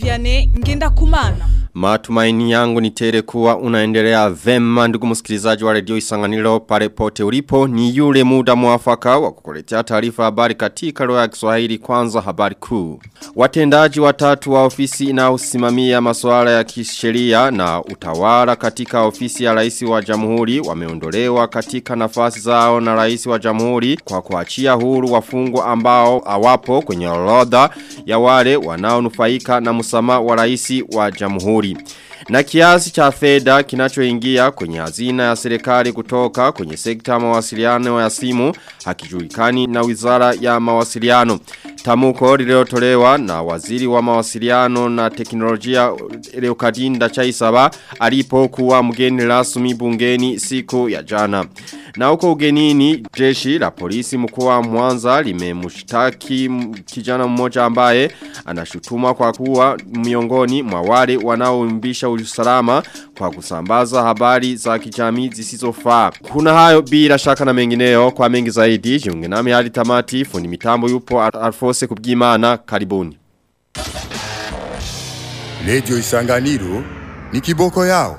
Vianney ngenda kumana. Matumaini yangu ni tere kuwa unaendelea vema ndugu msikilizaji wa redio isanganiro pale pote ulipo ni yule muda mwafaka wa kukuletea taarifa habari katika lugha ya Kiswahili kwanza habari kuu. Watendaji watatu wa ofisi inayosimamia masuala ya kisheria na utawala katika ofisi ya rais wa jamhuri wameondolewa katika nafasi zao na rais wa jamhuri kwa kuachia huru wafungwa ambao hawapo kwenye orodha ya wale wanaonufaika na msamaha wa rais wa jamhuri. Na kiasi cha fedha kinachoingia kwenye hazina ya serikali kutoka kwenye sekta ya mawasiliano ya simu hakijulikani na wizara ya mawasiliano. Tamuko lililotolewa na waziri wa mawasiliano na teknolojia Leokadinda Chaisaba alipokuwa mgeni rasmi bungeni siku ya jana. Na huko ugenini jeshi la polisi mkuu wa Mwanza limemshtaki kijana mmoja ambaye anashutuma kwa kuwa miongoni mwa wale wanaoimbisha usalama kwa kusambaza habari za kijamii zisizofaa. Kuna hayo bila shaka na mengineo kwa mengi zaidi. Jiunge nami hadi tamati fundi mitambo yupo Alfose Kubgimana karibuni. Radio Isanganiro ni kiboko yao.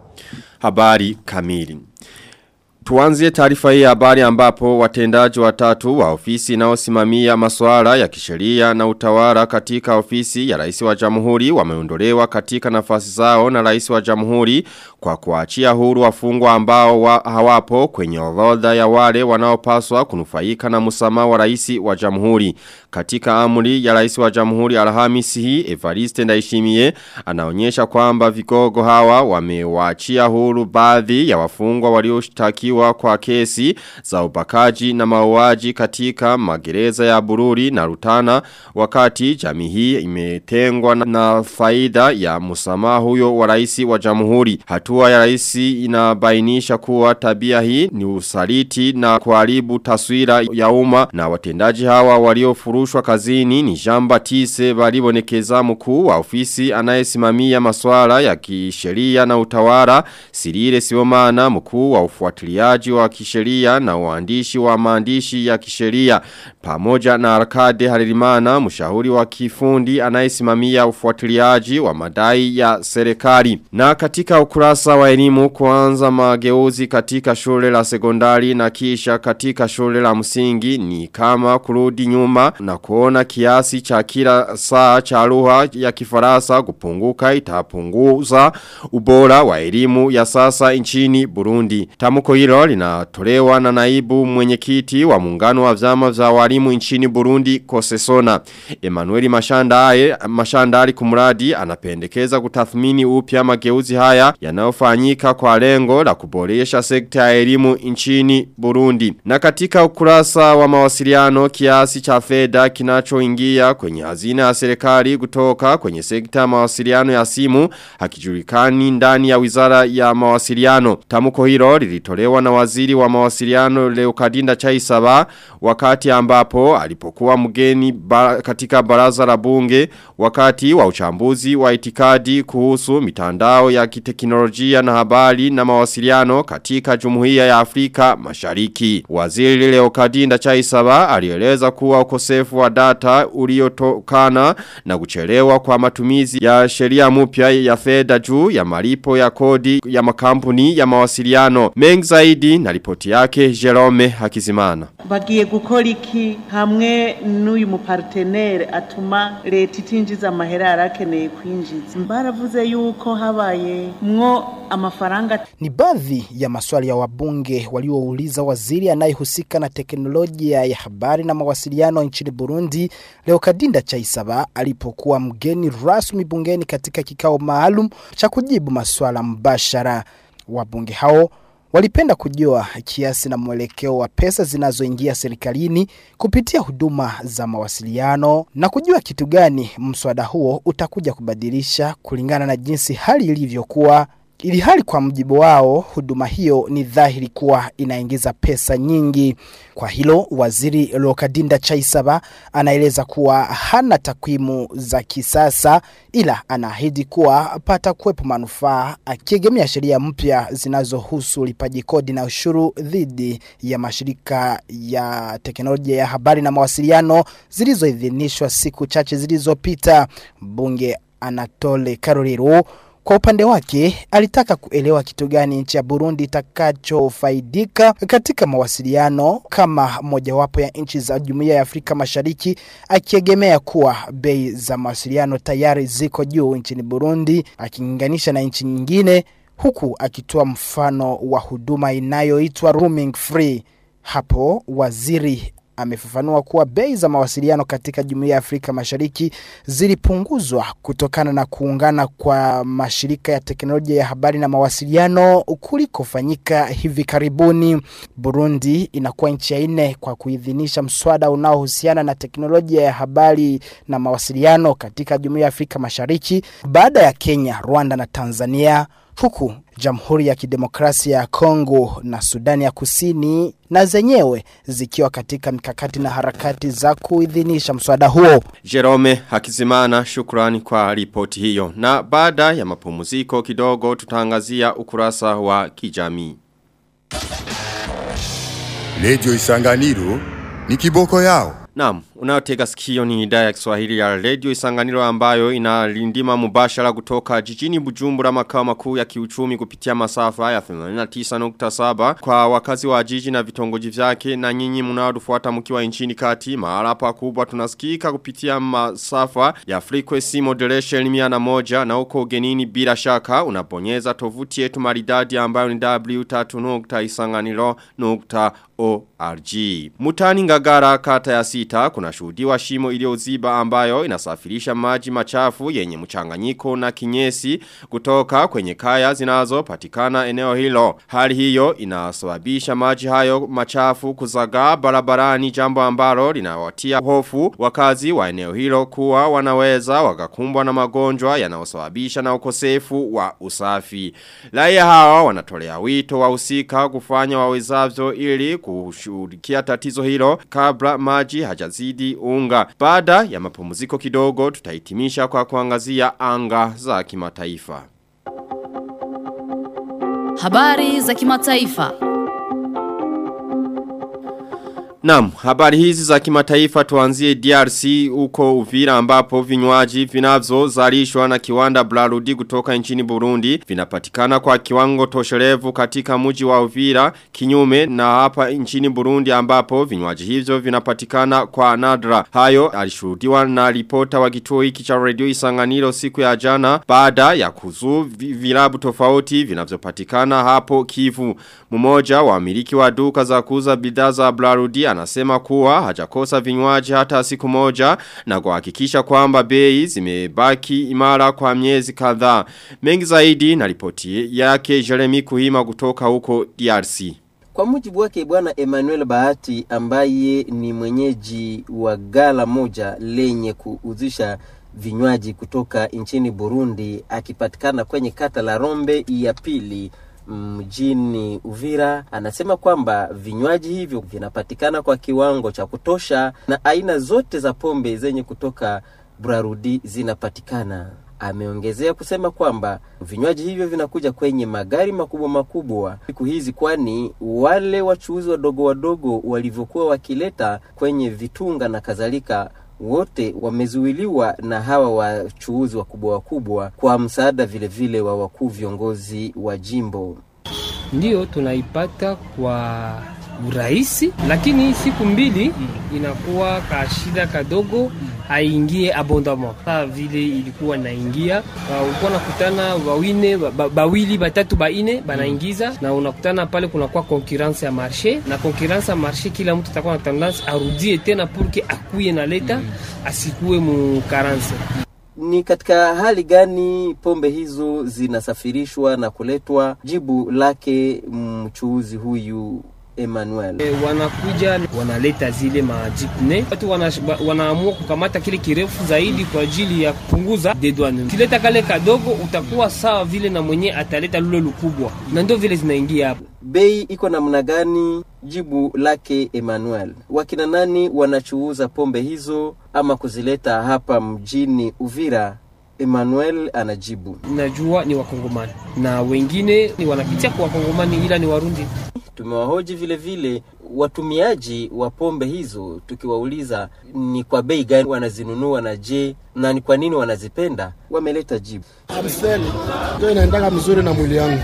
Habari kamili. Tuanzie taarifa hii habari ambapo watendaji watatu wa ofisi inayosimamia masuala ya kisheria na utawala katika ofisi ya rais wa jamhuri wameondolewa katika nafasi zao na rais wa jamhuri kwa kuachia huru wafungwa ambao wa hawapo kwenye orodha ya wale wanaopaswa kunufaika na msamaha wa rais wa jamhuri. Katika amri ya rais wa jamhuri Alhamisi hii Evariste Ndayishimiye anaonyesha kwamba vigogo hawa wamewaachia huru baadhi ya wafungwa walioshtakiwa kushtakiwa kwa kesi za ubakaji na mauaji katika magereza ya Bururi na Rutana wakati jamii hii imetengwa na faida ya msamaha huyo wa rais wa jamhuri. Hatua ya rais inabainisha kuwa tabia hii ni usaliti na kuharibu taswira ya umma na watendaji hawa waliofurushwa kazini ni Jean Baptiste balibonekeza mkuu wa ofisi anayesimamia masuala ya kisheria na utawala Sirire Siomana mkuu wa ufuatiliaji ufuatiliaji wa kisheria na uandishi wa maandishi ya kisheria pamoja na Arkade Haririmana mshauri wa kifundi anayesimamia ufuatiliaji wa madai ya serikali na katika ukurasa wa elimu kuanza mageuzi katika shule la sekondari na kisha katika shule la msingi ni kama kurudi nyuma na kuona kiasi cha kila saa cha lugha ya kifaransa kupunguka itapunguza ubora wa elimu ya sasa nchini Burundi tamko hilo linatolewa na naibu mwenyekiti wa muungano wa vyama vya walimu nchini Burundi Kosesona. Emmanuel Mashandaye Mashandari kumradi anapendekeza kutathmini upya mageuzi haya yanayofanyika kwa lengo la kuboresha sekta ya elimu nchini Burundi. Na katika ukurasa wa mawasiliano kiasi cha fedha kinachoingia kwenye hazina ya serikali kutoka kwenye sekta ya mawasiliano ya simu hakijulikani ndani ya wizara ya mawasiliano. Tamko hilo lilitolewa na waziri wa mawasiliano Leokadinda Chaisaba wakati ambapo alipokuwa mgeni ba, katika baraza la bunge wakati wa uchambuzi wa itikadi kuhusu mitandao ya kiteknolojia na habari na mawasiliano katika jumuiya ya Afrika mashariki. Waziri Leokadinda Chaisaba alieleza kuwa ukosefu wa data uliotokana na kuchelewa kwa matumizi ya sheria mpya ya fedha juu ya malipo ya kodi ya makampuni ya mawasiliano. Mengi zaidi na ripoti yake Jerome Hakizimana. Bagiye gukora iki hamwe n'uyu mupartenere atuma leta itinjiza amahera yarakeneye kwinjiza. Baravuze yuko habaye mwo amafaranga. Ni baadhi ya maswali ya wabunge waliouliza waziri anayehusika na teknolojia ya habari na mawasiliano nchini Burundi Leokadinda Chaisaba alipokuwa mgeni rasmi bungeni katika kikao maalum cha kujibu maswala mbashara. Wabunge hao walipenda kujua kiasi na mwelekeo wa pesa zinazoingia serikalini kupitia huduma za mawasiliano na kujua kitu gani mswada huo utakuja kubadilisha kulingana na jinsi hali ilivyokuwa ili hali kwa mjibu wao huduma hiyo ni dhahiri kuwa inaingiza pesa nyingi. Kwa hilo waziri Lokadinda Chaisaba anaeleza kuwa hana takwimu za kisasa ila anaahidi kuwa pata kuwepo manufaa akiegemea sheria mpya zinazohusu ulipaji kodi na ushuru dhidi ya mashirika ya teknolojia ya habari na mawasiliano zilizoidhinishwa siku chache zilizopita. Bunge Anatole Karorero kwa upande wake alitaka kuelewa kitu gani nchi ya Burundi itakachofaidika katika mawasiliano kama mojawapo ya nchi za Jumuiya ya Afrika Mashariki, akiegemea kuwa bei za mawasiliano tayari ziko juu nchini Burundi akilinganisha na nchi nyingine, huku akitoa mfano wa huduma inayoitwa roaming free. Hapo waziri amefafanua kuwa bei za mawasiliano katika Jumuiya ya Afrika Mashariki zilipunguzwa kutokana na kuungana kwa mashirika ya teknolojia ya habari na mawasiliano kulikofanyika hivi karibuni. Burundi inakuwa nchi ya nne kwa kuidhinisha mswada unaohusiana na teknolojia ya habari na mawasiliano katika Jumuiya ya Afrika Mashariki baada ya Kenya, Rwanda na Tanzania huku Jamhuri ya Kidemokrasia ya Kongo na Sudani ya Kusini na zenyewe zikiwa katika mikakati na harakati za kuidhinisha mswada huo. Jerome Hakizimana shukrani kwa ripoti hiyo. Na baada ya mapumziko kidogo tutangazia ukurasa wa kijamii. Redio Isanganiro ni kiboko yao. Naam, unaotega sikio ni idhaa ya Kiswahili ya Radio Isanganiro ambayo inalindima mubashara kutoka jijini Bujumbura makao makuu ya kiuchumi kupitia masafa ya 89.7 kwa wakazi wa jiji na vitongoji vyake na nyinyi mnaotufuata mkiwa nchini kati mahala pakubwa tunasikika kupitia masafa ya frequency modulation 101 na uko ugenini bila shaka unaponyeza tovuti yetu maridadi ambayo ni w3.isanganiro.org Mutani ngagara kata ya sita kuna shuhudiwa shimo iliyoziba ambayo inasafirisha maji machafu yenye mchanganyiko na kinyesi kutoka kwenye kaya zinazo patikana eneo hilo. Hali hiyo inasababisha maji hayo machafu kuzagaa barabarani jambo ambalo linawatia hofu wakazi wa eneo hilo kuwa wanaweza wakakumbwa na magonjwa yanayosababisha na ukosefu wa usafi. Raia hawa wanatolea wito wahusika kufanya wawezavyo ili kushughulikia tatizo hilo kabla maji hajazidi unga. Baada ya mapumziko kidogo tutahitimisha kwa kuangazia anga za kimataifa. Habari za kimataifa. Naam, habari hizi za kimataifa tuanzie DRC uko Uvira ambapo vinywaji vinavyozalishwa na kiwanda Blarudi kutoka nchini Burundi vinapatikana kwa kiwango tosherevu katika mji wa Uvira kinyume na hapa nchini Burundi ambapo vinywaji hivyo vinapatikana kwa nadra. Hayo alishuhudiwa na ripota wa kituo hiki cha Radio Isanganiro siku ya jana baada ya kuzuu vilabu tofauti vinavyopatikana hapo Kivu. Mmoja wa miliki wa duka za kuuza bidhaa za Blarudi anasema kuwa hajakosa vinywaji hata siku moja na kuhakikisha kwamba bei zimebaki imara kwa miezi kadhaa. Mengi zaidi na ripoti yake Jeremy Kuhima kutoka huko DRC. Kwa mujibu wake bwana Emmanuel Bahati ambaye ni mwenyeji wa gala moja lenye kuuzisha vinywaji kutoka nchini Burundi akipatikana kwenye kata la Rombe ya pili mjini Uvira anasema kwamba vinywaji hivyo vinapatikana kwa kiwango cha kutosha na aina zote za pombe zenye kutoka Brarudi zinapatikana. Ameongezea kusema kwamba vinywaji hivyo vinakuja kwenye magari makubwa makubwa siku hizi, kwani wale wachuuzi wadogo wadogo walivyokuwa wakileta kwenye vitunga na kadhalika wote wamezuiliwa na hawa wachuuzi wakubwa wakubwa kwa msaada vile vile wa wakuu viongozi wa jimbo. Ndiyo tunaipata kwa urahisi, lakini siku mbili inakuwa ka shida kadogo haingie abondament saa vile ilikuwa naingia. Uh, ulikuwa nakutana wawine ba, bawili batatu baine banaingiza na unakutana pale kunakuwa concurrence ya marché na concurrence ya marché, kila mtu atakuwa na tendance arudie tena purke akuye na leta asikuwe mu karance. Ni katika hali gani pombe hizo zinasafirishwa na kuletwa? Jibu lake mchuuzi huyu Emmanuel. E, wanakuja wanaleta zile majipne, watu wana, wanaamua kukamata kile kirefu zaidi kwa ajili ya kupunguza dedwane. Kileta kale kadogo utakuwa sawa vile na mwenye ataleta lule lukubwa, na ndio vile zinaingia hapo. Bei iko namna gani? Jibu lake Emmanuel. Wakina nani wanachuuza pombe hizo ama kuzileta hapa mjini Uvira? Emmanuel anajibu, najua ni wakongomani na wengine ni wanapitia kwa wakongomani, ila ni Warundi Tumewahoji vile vile watumiaji wa pombe hizo, tukiwauliza ni kwa bei gani wanazinunua na je, na ni kwa nini wanazipenda. Wameleta jibu. Amstel ndio inaendaka mzuri na mwili yangu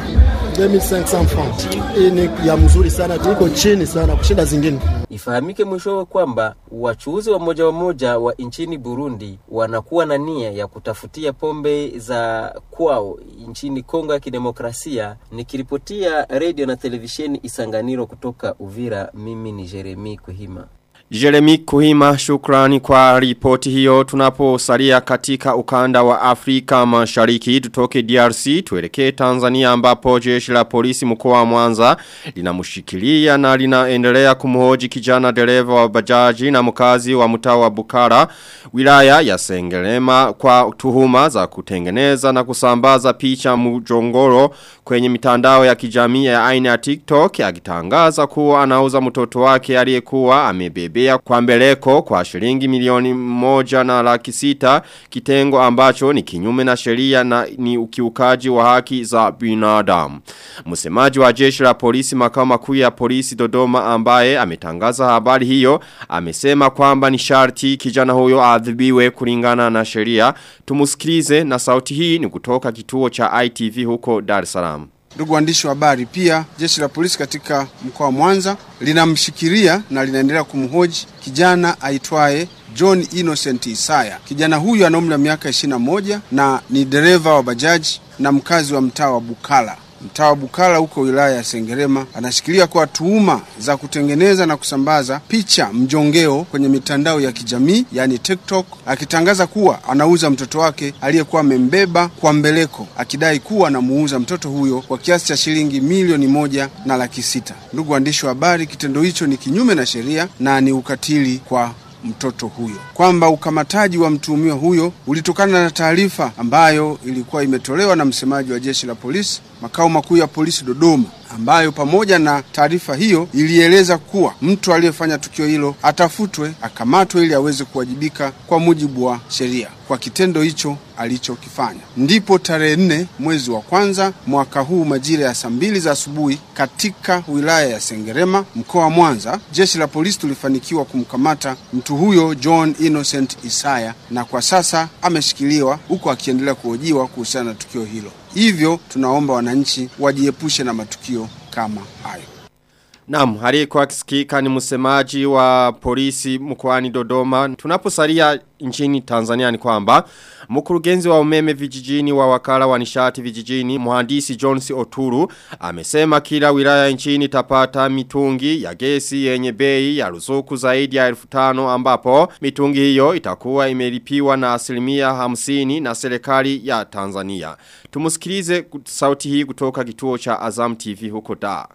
2500 francs. Hii ni ya mzuri sana, iko chini sana kushinda zingine. Ifahamike mwishowe kwamba wachuuzi wa moja wa moja wa nchini Burundi wanakuwa na nia ya kutafutia pombe za kwao nchini Kongo ya Kidemokrasia. Nikiripotia redio na televisheni Isanganiro kutoka Uvira, mimi ni Jeremi Kuhima. Jeremy Kuhima shukrani kwa ripoti hiyo tunaposalia katika ukanda wa Afrika mashariki tutoke DRC tuelekee Tanzania ambapo jeshi la polisi mkoa wa Mwanza linamshikilia na linaendelea kumhoji kijana dereva wa bajaji na mkazi wa mtaa wa Bukara wilaya ya Sengerema kwa tuhuma za kutengeneza na kusambaza picha mjongoro kwenye mitandao ya kijamii ya aina ya TikTok akitangaza kuwa anauza mtoto wake aliyekuwa amebebe kubebea kwa mbeleko kwa shilingi milioni moja na laki sita kitengo ambacho ni kinyume na sheria na ni ukiukaji wa haki za binadamu. Msemaji wa jeshi la polisi makao makuu ya polisi Dodoma ambaye ametangaza habari hiyo amesema kwamba ni sharti kijana huyo adhibiwe kulingana na sheria. Tumusikilize na sauti hii ni kutoka kituo cha ITV huko Dar es Salaam. Ndugu waandishi wa habari, pia jeshi la polisi katika mkoa wa Mwanza linamshikilia na linaendelea kumhoji kijana aitwaye John Innocent Isaya. Kijana huyu ana umri wa miaka 21 na ni dereva wa bajaji na mkazi wa mtaa wa Bukala mtaa wa Bukala huko wilaya ya Sengerema anashikilia kwa tuhuma za kutengeneza na kusambaza picha mjongeo kwenye mitandao ya kijamii yani TikTok, akitangaza kuwa anauza mtoto wake aliyekuwa amembeba kwa mbeleko, akidai kuwa anamuuza mtoto huyo kwa kiasi cha shilingi milioni moja na laki sita. Ndugu waandishi wa habari, kitendo hicho ni kinyume na sheria na ni ukatili kwa mtoto huyo, kwamba ukamataji wa mtuhumiwa huyo ulitokana na taarifa ambayo ilikuwa imetolewa na msemaji wa jeshi la polisi makao makuu ya polisi Dodoma, ambayo pamoja na taarifa hiyo ilieleza kuwa mtu aliyefanya tukio hilo atafutwe, akamatwe ili aweze kuwajibika kwa mujibu wa sheria kwa kitendo hicho alichokifanya. Ndipo tarehe nne mwezi wa kwanza mwaka huu majira ya saa mbili za asubuhi katika wilaya ya Sengerema mkoa wa Mwanza, jeshi la polisi tulifanikiwa kumkamata mtu huyo John Innocent Isaya, na kwa sasa ameshikiliwa huku akiendelea kuhojiwa kuhusiana na tukio hilo. Hivyo tunaomba wananchi wajiepushe na matukio kama hayo. Naam, aliyekuwa akisikika ni msemaji wa polisi mkoani Dodoma. Tunaposalia nchini Tanzania ni kwamba mkurugenzi wa umeme vijijini wa wakala wa nishati vijijini mhandisi Jones Oturu amesema kila wilaya nchini tapata mitungi ya gesi yenye bei ya ruzuku zaidi ya elfu tano ambapo mitungi hiyo itakuwa imelipiwa na asilimia hamsini na serikali ya Tanzania. Tumusikilize sauti hii kutoka kituo cha Azam TV huko Dar.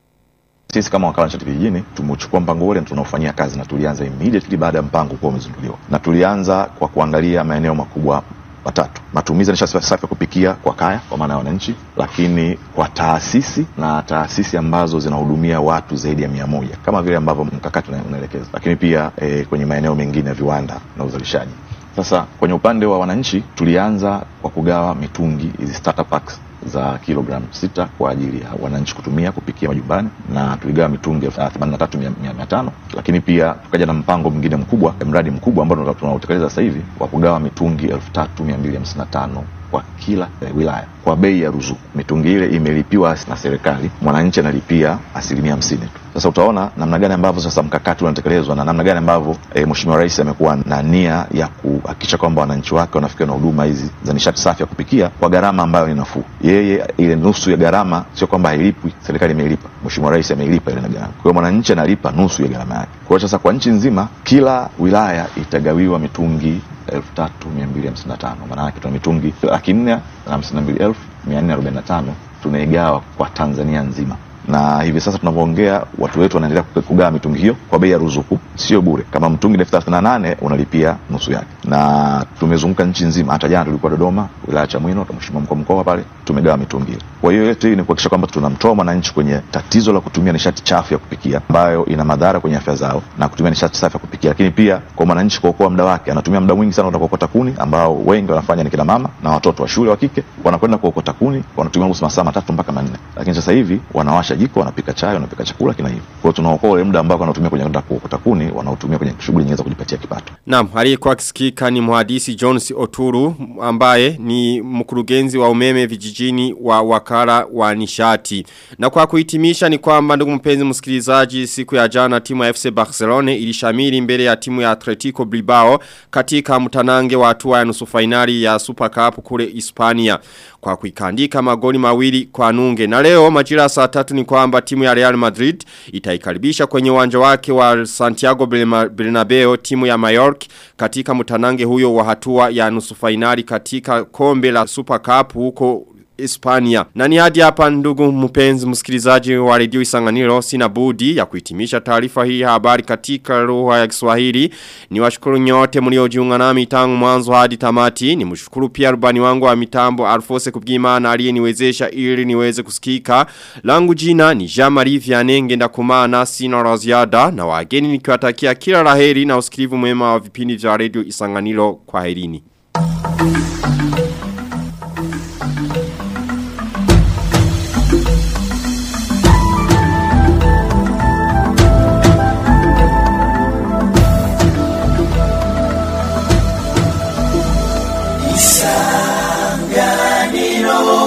Sisi kama wakala nishati vijijini tumechukua mpango ule tunaofanyia kazi na tulianza immediately baada ya mpango kuwa umezinduliwa, na tulianza kwa kuangalia maeneo makubwa matatu: matumizi ya nishati safi ya kupikia kwa kaya, kwa maana ya wananchi, lakini kwa taasisi na taasisi ambazo zinahudumia watu zaidi ya mia moja kama vile ambavyo mkakati unaelekeza, lakini pia e, kwenye maeneo mengine ya viwanda na uzalishaji. Sasa kwenye upande wa wananchi tulianza kwa kugawa mitungi hizi starter packs za kilogramu sita kwa ajili ya wananchi kutumia kupikia majumbani na tuligawa mitungi elfu themanini na tatu mia tano lakini pia tukaja na mpango mwingine mkubwa mradi mkubwa ambao tunautekeleza sasa hivi wa kugawa mitungi elfu tatu mia mbili hamsini na tano kwa kila eh, wilaya kwa bei ya ruzuku. Mitungi ile imelipiwa na serikali, mwananchi analipia asilimia hamsini tu. Sasa utaona namna gani ambavyo sasa mkakati unatekelezwa na namna gani ambavyo e, Mheshimiwa Rais amekuwa na nia ya kuhakikisha kwamba wananchi wake wanafikiwa na huduma hizi za nishati safi ya kupikia kwa gharama ambayo ni nafuu. Yeye ile nusu ya gharama sio kwamba hailipwi, serikali imelipa, Mheshimiwa Rais ameilipa ile gharama. Kwa hiyo mwananchi analipa nusu ya gharama yake. Kwa hiyo sasa kwa nchi nzima kila wilaya itagawiwa mitungi elfu tatu mia mbili hamsini na tano maana yake tuna mitungi laki nne na hamsini na mbili elfu mia nne arobaini na tano tunaigawa kwa Tanzania nzima na hivi sasa tunavyoongea watu wetu wanaendelea kugawa mitungi hiyo kwa bei ya ruzuku, sio bure. Kama mtungi elfu thelathini na nane unalipia nusu yake, na tumezunguka nchi nzima. Hata jana tulikuwa Dodoma, wilaya Chamwino, mheshimiwa mkuu mkoa pale, tumegawa mitungi hiyo. Kwa hiyo yote hii ni kuhakikisha kwamba tunamtoa mwananchi kwenye tatizo la kutumia nishati chafu ya kupikia ambayo ina madhara kwenye afya zao na kutumia nishati safi ya kupikia, lakini pia kwa mwananchi kuokoa muda wake. Anatumia muda mwingi sana kuokota kuni, ambao wengi wanafanya ni kina mama na watoto wa shule wa kike, wanakwenda kuokota kuni, wanatumia masaa matatu mpaka manne, lakini sasa hivi wanawasha wanawasha jiko wanapika chai wanapika chakula kina hivyo kwa hiyo tunaokoa ule muda ambao wanatumia kwenye kwenda kuokota kuni wanaotumia kwenye shughuli nyingine za kujipatia kipato Naam, aliyekuwa akisikika ni mhandisi Jones Oturu ambaye ni mkurugenzi wa umeme vijijini wa wakala wa nishati. Na kwa kuhitimisha ni kwamba ndugu mpenzi msikilizaji siku ya jana timu ya FC Barcelona ilishamiri mbele ya timu ya Atletico Bilbao katika mtanange wa hatua ya nusu finali ya Super Cup kule Hispania kwa kuikandika magoli mawili kwa nunge. Na leo majira saa tatu ni kwamba timu ya Real Madrid itaikaribisha kwenye uwanja wake wa Santiago Bernabeu timu ya Mallorca katika mtanange huyo wa hatua ya nusu finali katika kombe la Super Cup huko Hispania. Na ni hadi hapa ndugu mpenzi msikilizaji wa redio Isanganiro sina budi ya kuhitimisha taarifa hii ya habari katika lugha ya Kiswahili. Ni washukuru nyote mliojiunga nami tangu mwanzo hadi tamati. Ni mshukuru pia rubani wangu wa mitambo Alfose Kubwimana aliyeniwezesha ili niweze kusikika. Langu jina ni Jean-Marie Vianney ngenda kumana sina la ziada na wageni nikiwatakia kila laheri na usikivu mwema wa vipindi vya redio Isanganiro kwa herini. Isanganiro